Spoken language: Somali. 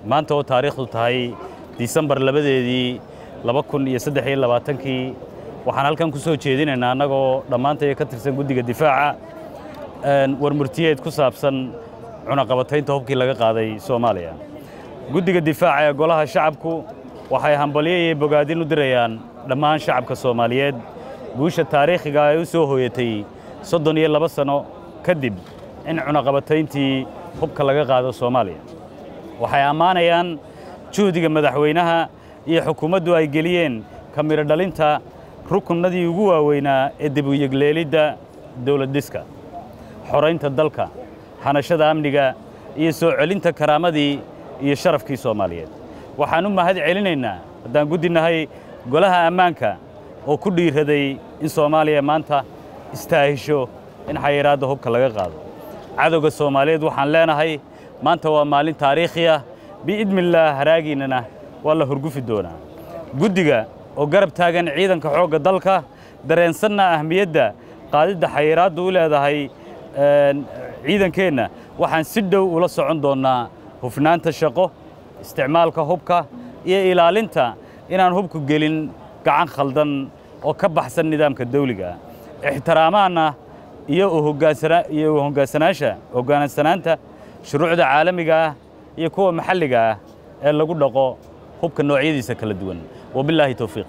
maanta oo taariikhdu tahay disembar labadeedii laba kun iyo saddex iyo labaatankii waxaan halkan ku soo jeedinaynaa annagoo dhammaantaya ka tirsan guddiga difaaca warmurtiyeed ku saabsan cunaqabataynta hubkii laga qaaday soomaaliya guddiga difaaca ee golaha shacabku waxay hambalyo iyo bogaadin u dirayaan dhammaan shacabka soomaaliyeed guusha taariikhiga ay u soo hooyatay soddon iyo laba sanno kadib in cunaqabatayntii hubka laga qaado soomaaliya waxay ammaanayaan juhdiga madaxweynaha iyo xukuumaddu ay geliyeen ka midho dhalinta rukunnadii ugu waaweynaa ee dibuyegleelidda dawladdhiska xoraynta dalka hanashada amniga iyo soo celinta karaamadii iyo sharafkii soomaaliyeed waxaan u mahad celinaynaa haddaan guddi-nahay golaha ammaanka oo ku dhiiraday in soomaaliya maanta istaahisho in xayiraadda hubka laga qaado cadowga soomaaliyeed waxaan leenahay maanta waa maalin taariikhi ah biidnillaah haraagiinnana waa la horgufi doonaa guddiga oo garab taagan ciidanka xoogga dalka dareensanna ahmiyadda qaadidda xayiraaddu u leedahay ciidankeenna waxaan si dhow ula socon doonnaa hufnaanta shaqo isticmaalka hubka iyo ilaalinta inaan hubku gelin gacan khaldan oo ka baxsan nidaamka dawliga ah ixtiraamaanna iyo iyo hogaansanaasha hoggaansanaanta shuruucda caalamiga ah iyo kuwa maxalliga ah ee lagu dhaqo hubka noocyadiisa kala duwan wabilaahi towfiiq